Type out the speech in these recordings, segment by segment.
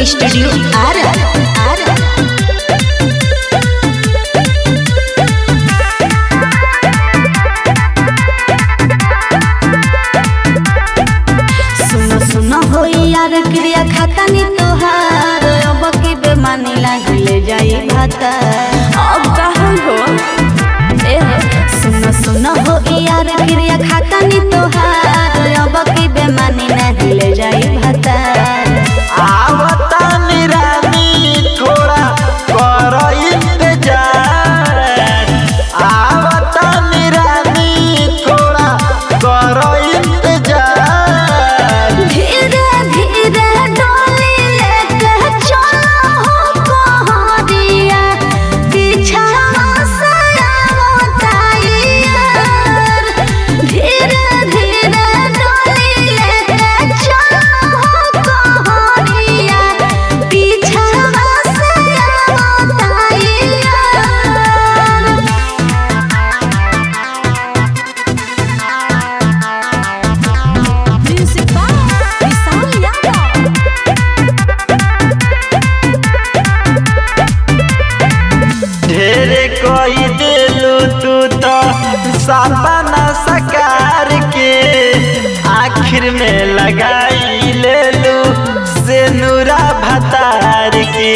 Recording studio Ara Ara सुनो सुनो हो यार क्रिया खाता नी तोहार अब के बेमानी लागले जाई भाता अब कहाँ हो ए हो सुनो सुनो हो यार क्रिया खाता नी तोहार अब के बेमानी लागले जाई भाता आवता निरानी थोड़ा कर इंतजार आवता निरानी थोड़ा कर इंतजार धीरे धीरे डोली लेके चलो हो कोहरिया पीछा से आवताइयार धीरे धीरे डोली लेके चलो हो कोहरिया पीछा से आवताइयार Music by Vishal Yadav. ढेरे कोई दिलू तू तो सपना सकार के आखिर में लगाई ले लू से नूरा भतार के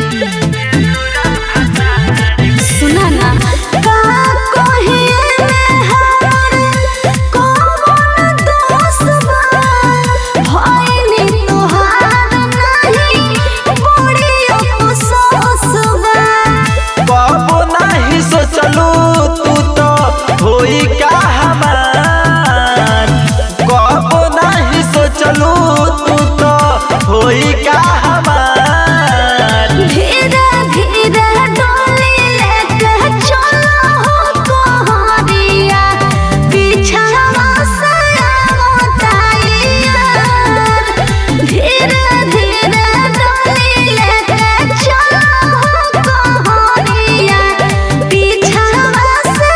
सुना ना का कोहिए में हमर कौन दोष बा भइली तोहार नहीं बड़ी अफसोस बा बाबू नहीं सोचलू तू तो होई का हमार बाबू नहीं सोचलू तू तो होई का हमार धीरे धीरे डोली लेके चलो हो कोहरिया पीछा से आवताइयार धीरे धीरे डोली लेके चलो हो कोहरिया पीछा से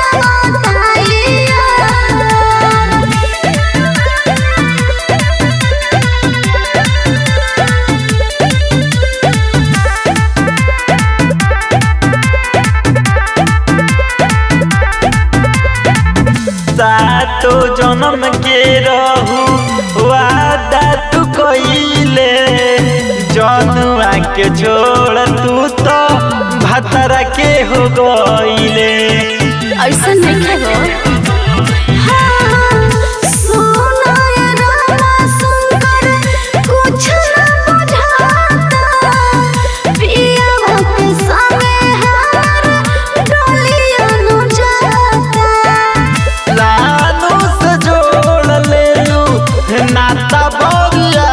सातो जन्म के रहू वादा तू कइले जनुआ के छोड़ तू तो भतरा के हो गइले ऐसा नहीं हो लानू से जोड़ लेलू नाता बोलिया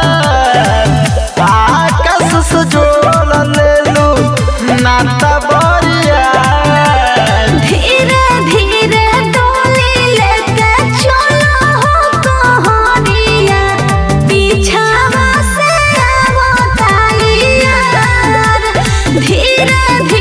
आकाश से जोड़ लेलू नाता बोलिया धीरे धीरे डोली लेके चलो हो कोहरिया पीछावा से आवताइयार धीरे धीरे